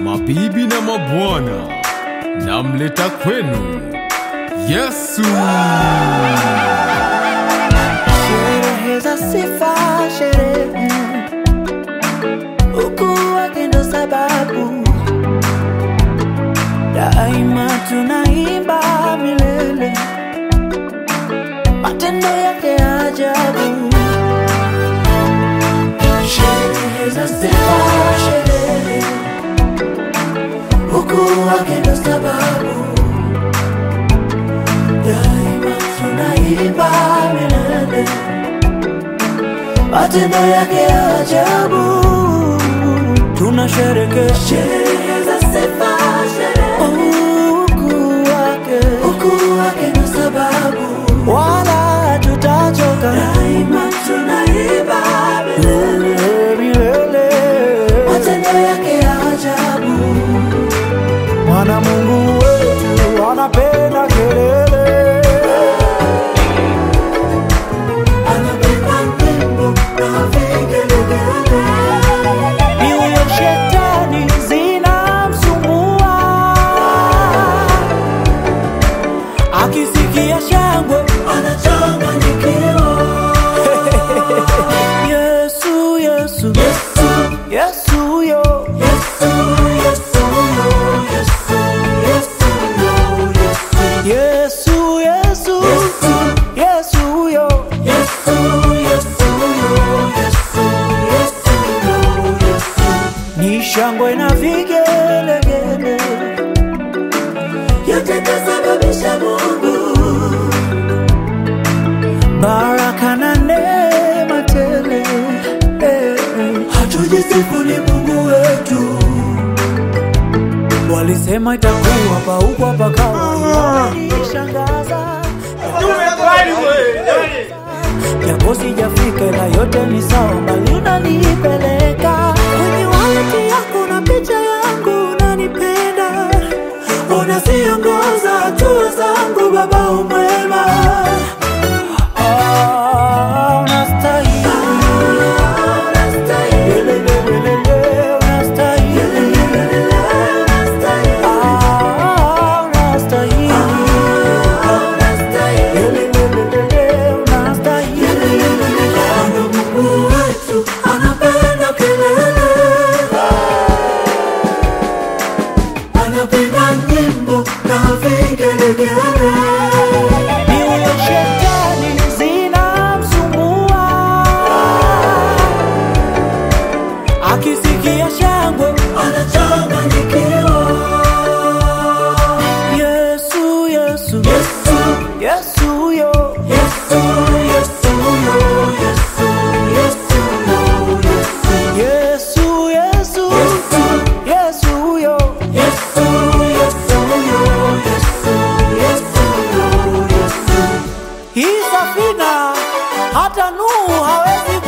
Mabibi na mabwana, namleta kwenu Yesu. Sherehe za sifa, sherehe ukuu wake ndo sababu daima tunaimba milele matendo yake ya ajabu. Sherehe za sifa, sherehe ukuu wake ndo sababu daima tunaimba milele matendo yake ya ajabu. Tunasherekea sherehe za sifa, sherehe ukuu wake, ukuu wake ndo sababu, wala tutachoka, daima tunaimba milele milele, matendo yake ya ajabu. Mwana Mungu wetu anapenda kelele, anapenda nyimbo na vigelegele. Ni huyo shetani zinamsumbua, akisikia shangwe anachanganyikiwa. Yesu, Yesu, Yesu, Yesu, yo. Yesu, Yesu, yo. Yesu, Yesu, yo. Yesu, Yesu, Yesu, yo. Yesu, Yesu, yo. Yesu, Yesu, yo. Ni shangwe na vigelegele yote kasababisha Mungu baraka na neema tele eh, eh. hatujisifu ni Mungu wetu walisema itakuwa paukwa pakawa ishangaza japo sijafika ila yote ni sawa bali unanipeleka kwenye waleti yako na picha yangu unanipenda unasiongoza hatua zangu baba umwema Ah, unastahili. Lelelelelele, unastahili. Ah, unastahili. Lelelelelele, unastahili. Mungu wetu anapenda kelele, anapenda nyimbo na vigelegele. Ni huyo shetani zinamsumbua, akisikia shangwe anachanganyikiwa. Yesu, Yesu, Yesu, Yesu, yo. Yesu, Yesu, yo. Yesu, Yesu, yo. Yesu, Yesu, Yesu, yo. Yesu, Yesu, yo. Yesu, Yesu, yo. Hii safina hata Nuhu hawezi